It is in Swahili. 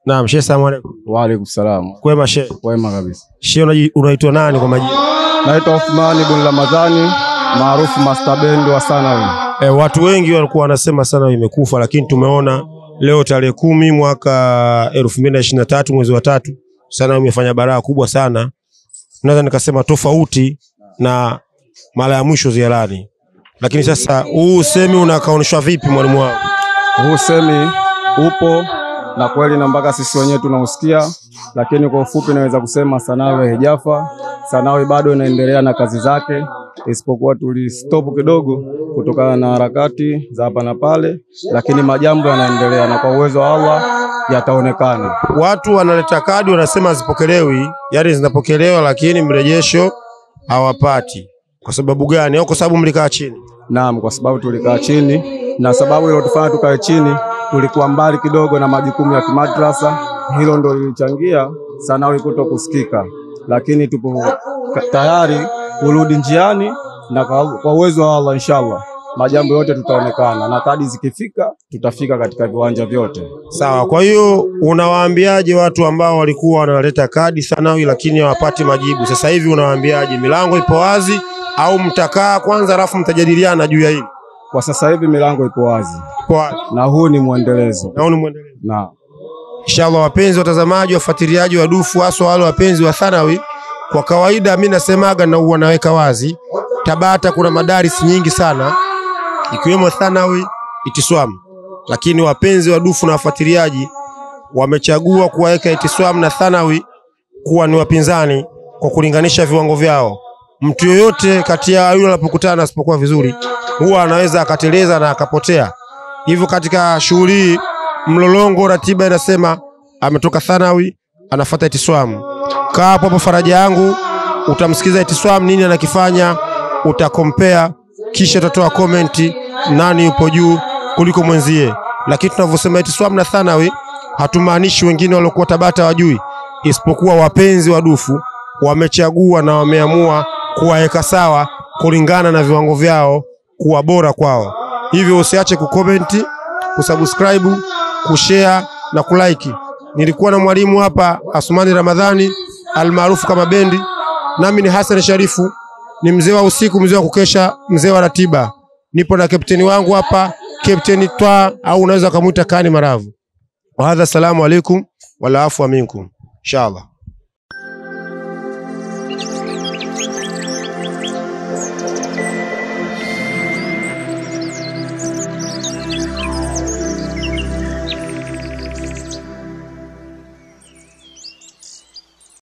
Naam, shehe, salamu alaykum. Wa alaikum salam. Kwema shehe. Wema kabisa. Shehe, unaji- unaitwa nani kwa majina? Naitwa Uthmani bin Ramadhani maarufu Master Bend wa Sanawi. E, watu wengi walikuwa wanasema sana imekufa, lakini tumeona leo tarehe kumi mwaka elfu mbili na ishirini na tatu mwezi wa tatu sana imefanya baraa kubwa sana, naweza nikasema tofauti na mara ya mwisho ziarani. Lakini sasa huu usemi unakaoneshwa vipi mwalimu wangu? Huu semi upo na kweli, na mpaka sisi wenyewe tunausikia, lakini kwa ufupi naweza kusema Sanawi haijafa. Sanawi bado inaendelea na kazi zake, isipokuwa tulistop kidogo kutokana na harakati za hapa na pale, lakini majambo yanaendelea na kwa uwezo wa Allah yataonekana. Watu wanaleta kadi wanasema hazipokelewi, yani zinapokelewa lakini mrejesho hawapati. Kwa sababu gani? Au kwa sababu mlikaa chini? Naam, kwa sababu tulikaa chini, na sababu iliyotufanya tukae chini, tulikuwa mbali kidogo na majukumu ya kimadrasa. Hilo ndo lilichangia Sanawi kuto kusikika, lakini tupo ka- tayari kurudi njiani, na kwa kwa uwezo wa Allah inshallah majambo yote tutaonekana, na kadi zikifika tutafika katika viwanja vyote. Sawa. Kwa hiyo unawaambiaje watu ambao walikuwa wanaleta kadi Sanawi lakini hawapati majibu? Sasa hivi unawaambiaje? Milango ipo wazi au mtakaa kwanza alafu mtajadiliana juu ya hili? Kwa sasa hivi milango ipo wazi, Ipo wazi. na huu ni mwendelezo Na huu ni mwendelezo. na Inshallah, wapenzi watazamaji, wafuatiliaji wa dufu, haswa wale wapenzi wa Thanawi, kwa kawaida mi nasemaga na huwa naweka wazi, Tabata kuna madaris nyingi sana ikiwemo Thanawi, Itiswam, lakini wapenzi wa dufu na wafuatiliaji wamechagua kuwaweka Itiswam na Thanawi kuwa ni wapinzani kwa kulinganisha viwango vyao. Mtu yoyote kati ya yule anapokutana asipokuwa vizuri, huwa anaweza akateleza na akapotea. Hivyo katika shughuli hii mlolongo, ratiba inasema ametoka Thanawi anafuata Itiswam. Kaa hapo hapo faraja yangu, utamsikiza Itiswam nini anakifanya, utakompea, kisha utatoa komenti nani yupo juu kuliko mwenzie. Lakini tunavyosema Itiswam na Thanawi, hatumaanishi wengine waliokuwa Tabata wajui, isipokuwa wapenzi wa dufu wamechagua na wameamua kuwaweka sawa kulingana na viwango vyao kuwa bora kwao. Hivyo usiache kukomenti, kusubscribe, kushare na kulike. Nilikuwa na mwalimu hapa Asmani Ramadhani almaarufu kama Bendi, nami ni Hassan Sharifu, ni mzee wa usiku, mzee wa kukesha, mzee wa ratiba. Nipo na kapteni wangu hapa, Kapteni Twa au unaweza ukamwita Kani Maravu. Wahadha, assalamu alaikum wala afwa minkum inshallah.